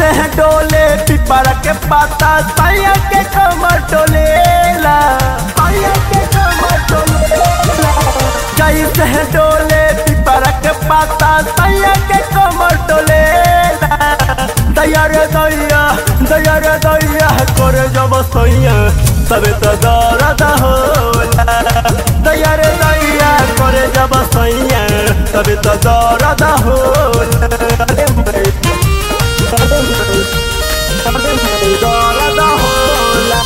जैसे है डोले पिपरा के पाता सैया के कमर डोलेला सैया के कमर डोलेला जैसे है डोले पिपरा के पाता सैया के कमर डोलेला दया रे दया दया रे दया करे जब सैया तबे तो दर्द होला दया रे दया करे जब सैया तबे तो दर्द होला अरे भाई, अरे भाई, अरे भाई, दर्द होला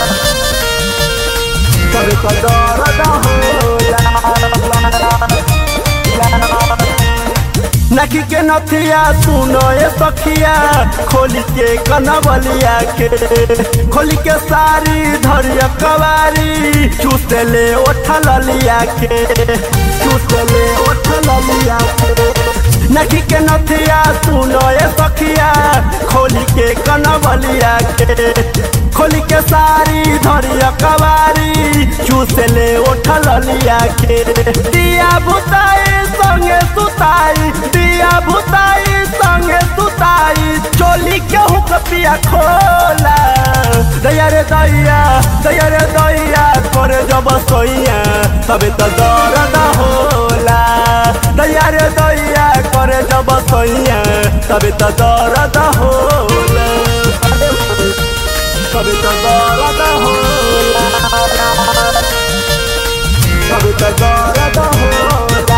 तबे तो दर्द होला नखी के नथिया सुनो ए सखिया खोली के कनवलिया के खोली के सारी धरिया कवारी चूसे ले ओठल लिया के चूसे ले ओठल लिया के नखी के नथिया सुनो ए सखिया खोली के कनवलिया के खोली के सारी धरिया कवारी चूसे ले ओठल लिया के दिया भुताई संगे सुताई दिया भुताई संगे सुताई चोली के हुक पिया खोला दया रे दया दया रे दया करे जब सोइया तबे तो दर्द होला दया रे दया करे जब सोइया तबे तो दर्द होला अरे भाई, तबे तो दर्द होला तबे तो दर्द होला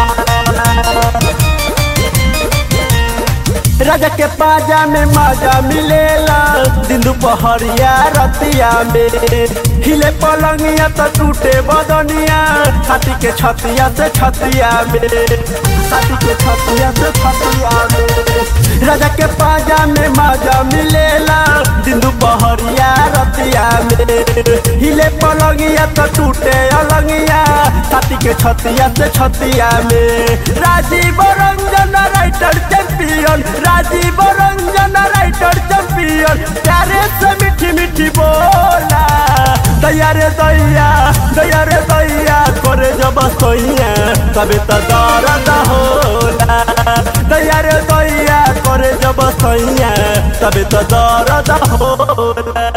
राजा के पाजा में माजा मिलेला दिन दुपहरिया रतिया में हिले पलंगिया तो टूटे बदनिया छाती के छतिया से छतिया में छाती के छतिया से छतिया में राजा के पाजा में माजा मिलेला दिन दुपहरिया रतिया में हिले पलंगिया तो टूटे अलंगिया छाती के छतिया से छतिया में Rajiv Ranjan writer champion Rajiv Ranjan writer champion प्यारे से मीठी मीठी बोला दया रे दया दया रे दया करे जब सोइया तबे तो दर्द होला दया रे दया करे जब सोइया तबे तो दर्द होला